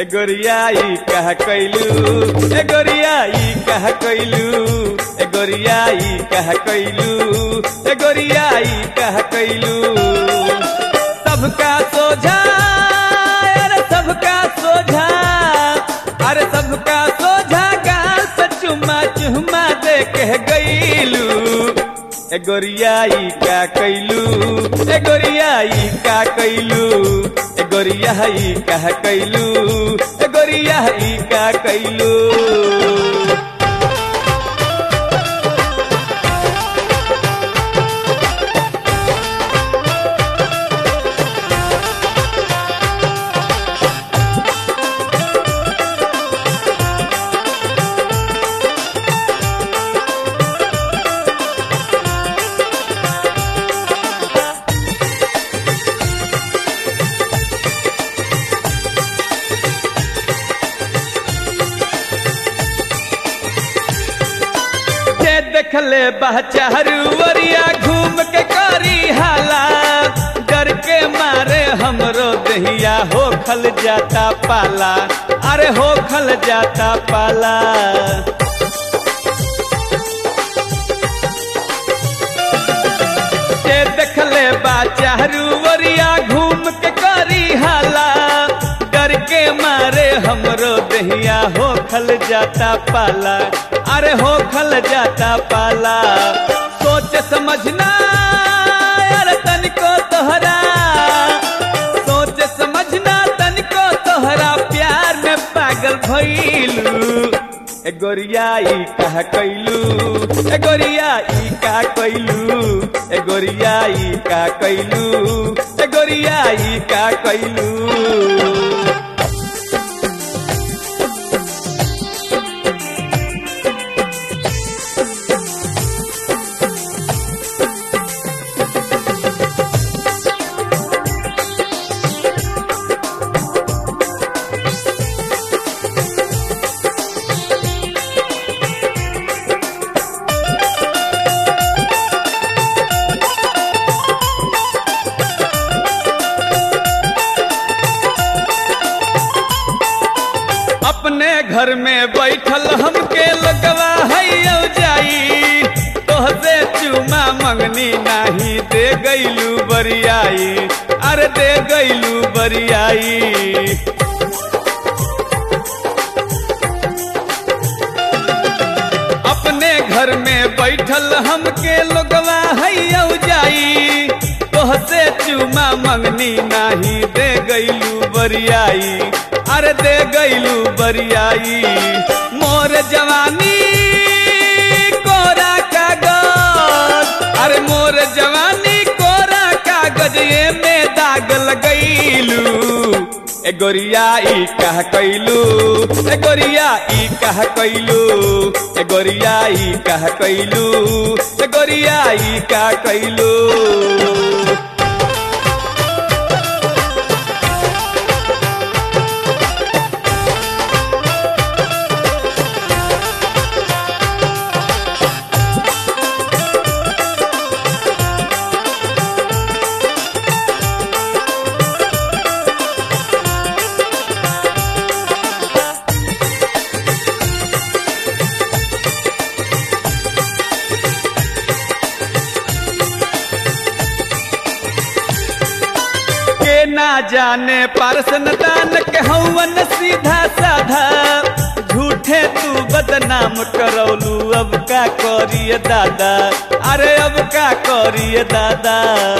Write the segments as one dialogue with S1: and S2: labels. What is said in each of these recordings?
S1: ए गोरियाई कह कैलू ए गोरियाई कह कैलू ए गोरियाई कह कैलू ए गोरियाई कह कैलू सबका सोझा अरे सबका सोझा अरे सबका सोझा गाल पे चुम्मा चुम्मा दे के गईलू ए गोरियाई का कैलू ए गोरियाई का कैलू ए गोरियाई का कैलू ए गोरियाई का कैलू जे देखले बहचारू वरिया घूम के करी हाला डर के मारे हमरो दहिया हो खल जाता पाला अरे हो खल जाता पाला जे देखले बाचारू वरिया घूम के करी हाला डर के मारे हमरो दहिया हो खल जाता पाला अरे हो खल जाता पाला सोच समझना अरे तनिको तोहरा सोच समझना तनिको तोहरा प्यार में पागल भइलू ए गोरियाई कह कैलू ए गोरियाई का कैलू ए गोरियाई का कैलू ए गोरियाई का कैलू अपने घर में बैठल हमके लगवा है जाई तोहसे चुमा मंगनी नाही दे गईलू बरियाई अरे दे गईलू बरियाई अपने घर में बैठल हमके लोगवा है जाई तोहसे चुमा मंगनी नाही दे गईलू बरियाई अरे दे गईलू बरियाई मोर जवानी कोरा कागज अरे मोर जवानी कोरा कागज ये में दाग लगैलू ए गोरियाई कह कैलू ए गोरियाई कह कैलू ए गोरियाई कह कैलू ए गोरियाई का कैलू के ना जाने पारसन दान के हवन सीधा साधा झूठे तू बदनाम करौलू अब का करिए दादा अरे अब का करिए दादा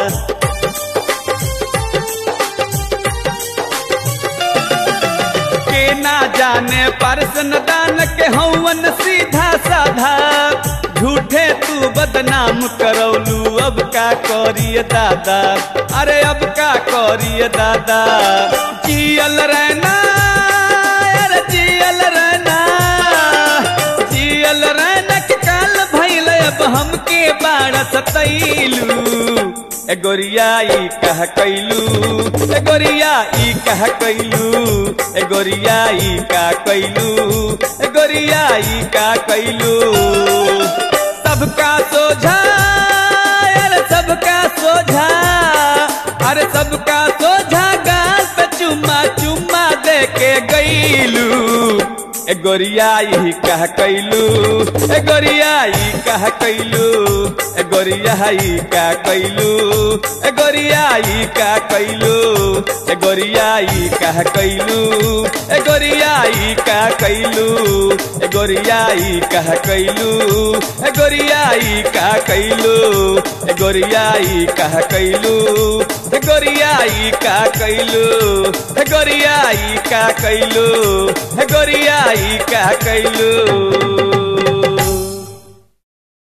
S1: के ना जाने पारसन दान के हवन सीधा साधा झूठे तू बदनाम करौलू अब का करिए दादा अरे अब का करिए दादा जियल रहना अरे जियल रहना जियल रहना के काल भइल अब हमके बाड़ सतैलू ए गोरियाई कह कैलू ए गोरियाई कह कैलू ए गोरियाई का कैलू ए गोरियाई का कैलू सबका सोझा अरे सबका सोझा अरे सबका सोझा गाल पे चुम्मा चुम्मा दे के गई कैलू ए गोरियाई कह कैलू ए गोरियाई कह कैलू ए गोरियाई का कैलू ए गोरियाई का कैलू ए गोरियाई कह कैलू ए गोरियाई का कैलू ए गोरियाई कह कैलू ए गोरियाई का कैलू ए गोरियाई कह कैलू ए गोरियाई का कैलू ए गोरियाई का कैलू ए गोरियाई का कैलू